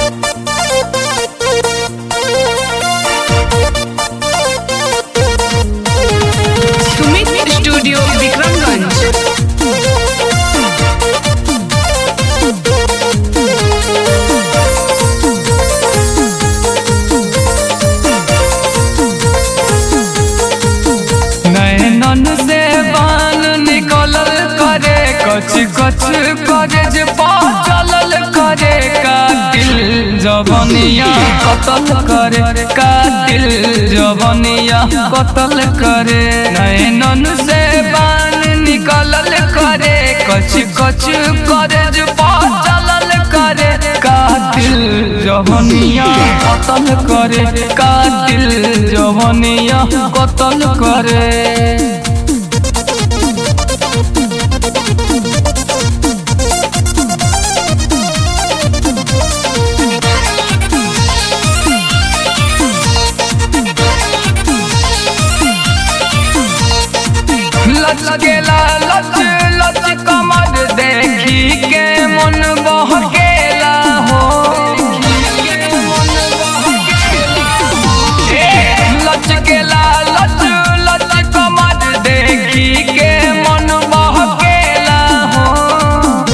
Sumit studio Vikramganj नैनन से बान निकलल करे कच कच करे जे चलल करे का दिल जवनिया कतल करे का दिल जवनिया कतल करे नैनन से बान निकलल करे कच कच करे जे चलल करे का दिल जवनिया कतल करे का दिल जवनिया कतल करे लचकेला लच लच कमर देखी के मन बहकेला हो ए, लचकेला लच लच कमर देखी के मन बहकेला हो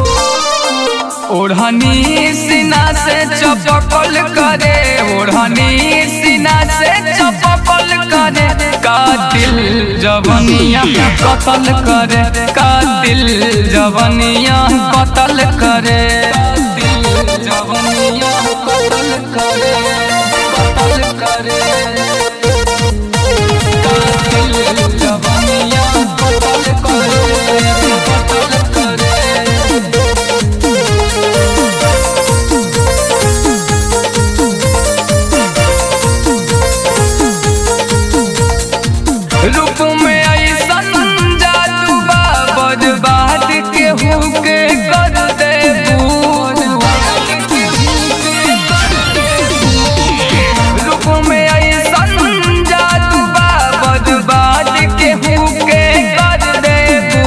ओढ़नी सीना से चपकल करे ओढ़नी सीना से चपकल करे का दिल जवनिया कतल करे का दिल जवनिया कतल करे दिल जवनिया कतल करे कतल करे का दिल जवनिया कतल करे कतल करे रूप में ऐसन जादू बा बर्बाद के हुके कर दे रूप में ऐसन जादू बा बर्बाद के हुके कर दे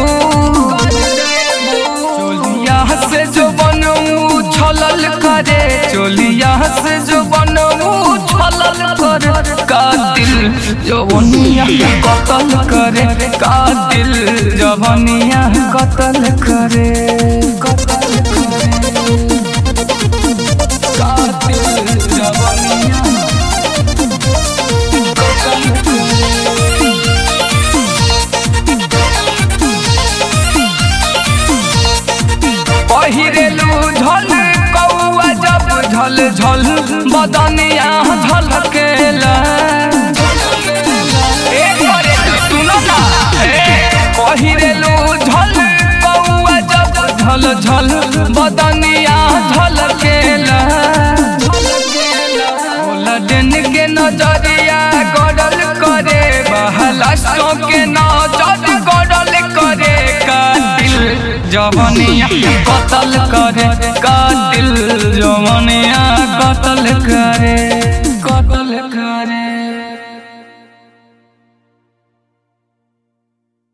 चोलिया से जो बनू छलल करे चोलिया से जो बनू छलल करे का दिल जवनिया कतल करे का दिल जवनिया कतल करे कतल करे का दिल जवनिया कतल करे पहिरेलू झल कौआ जब झल झल बदनिया झलकेला ए घरे सुनो ना ए पहिरेलू झल कौआ जब झल झल बदनिया झलकेला लडन के नजरिया गड़ल करे बहला के नजर गड़ल करे का दिल जवनिया कतल करे का दिल जवनिया कतल करे